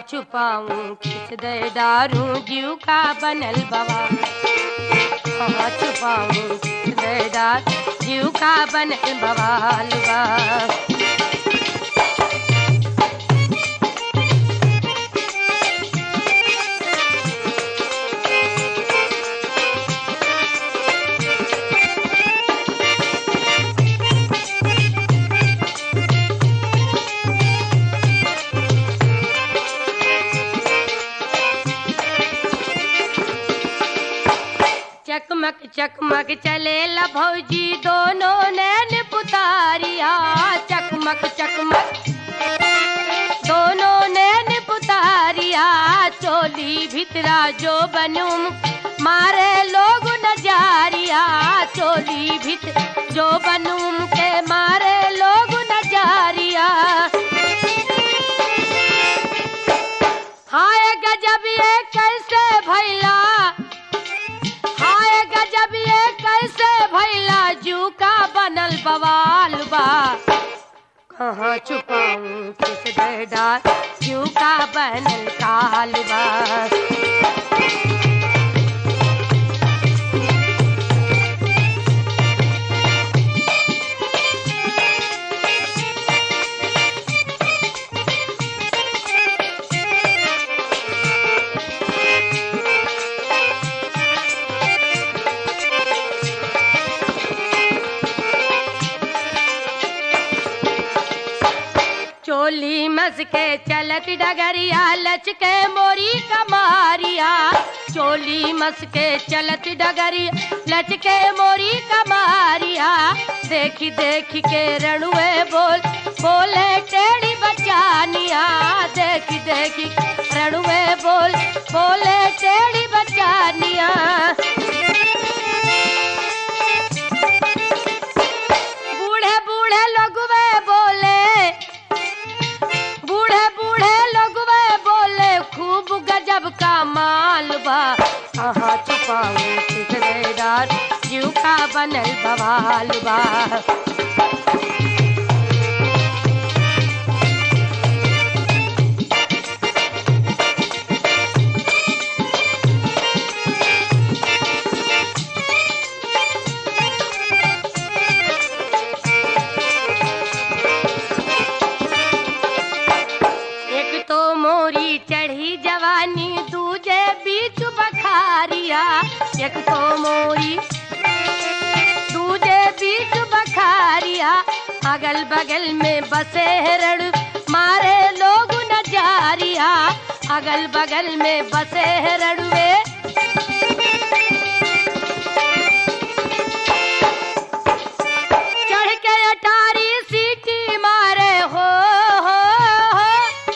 छुपाऊं किस दे डारूं जीव का बनल बवा कहाँ छुपाऊं किस दे डार जीव का बनल बवाल बा चकमक चकमक चले ला भौजी दोनों नैन पुतारिया चकमक चकमक दोनों नैन पुतारिया चोली भितरा जो बनूम मारे लोग नजारिया चोली भित जो बनूम के मारे लोग नजारिया हाय गजब ये कैसे भैला हाय गजब ये कैसे भैला जू का बनल बवाल बा कहाँ छुपाऊं किस डार जू का बनल काल बा चोली मस के चलत डगरिया लचके मोरी कमारिया चोली मस के चलत डगरिया लचके मोरी कमारिया देखी देखी के रणुए बोल बोले टेढ़ी बचानिया देखी देखी रणुए बोल बोले टेढ़ी बचानिया बूढ़े बूढ़े लोगवे बोले बूढ़े बूढ़े लोग वे बोले खूब गजब का माल बा कहाँ छुपाऊं किसरेदार जीव का बनल बवाल बा एक तो मोरी चढ़ी जवानी दूजे बीच बखारिया एक तो मोरी दूजे बीच बखारिया अगल बगल में बसे रण मारे लोग नजारिया अगल बगल में बसे रणवे चढ़ के अटारी सीटी मारे हो हो हो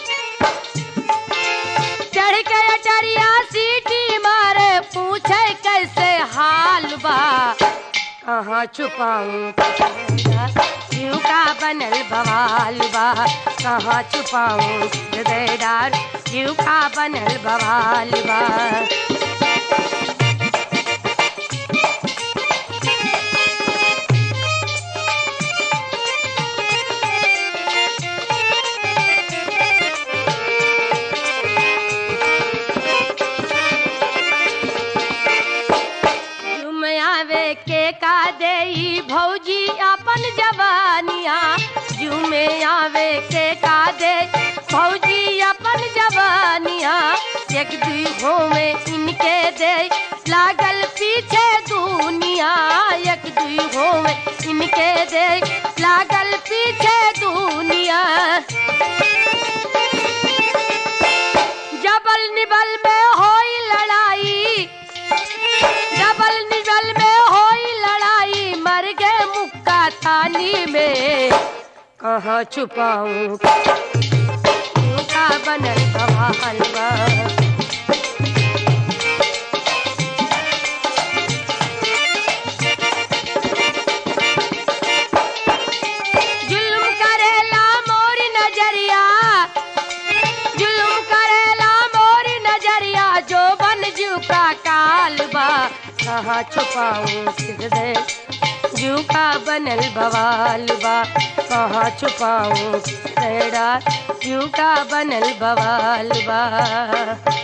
चढ़ के अटरिया सीटी मारे पूछे कैसे हाल बा कहाँ छुपाऊं जीव का बनल बवाल बा कहाँ छुपाऊं हृदयदार जीव का बनल बवाल बा झुम आवे के का देई भौजी अपन जवानिया झुमे आवे के का दे भौजी अपन जवानिया एक दुई होवे इनके दे लागल पीछे दुनिया एक दुई होवे इनके दे लागल पीछे दुनिया जबल निबल में होई लड़ाई डबल निगल में होई लड़ाई मर गए मुक्का थाली में कहाँ छुपाऊं का बनल सवाल बा जुल्म करेला मोरी नजरिया जुल्म करेला मोरी नजरिया जो बन जू का काल बा कहाँ छुपाऊं किस दे जू का बनल बवाल बा कहाँ छुपाऊं किस डर क्यों का बनल बवाल बा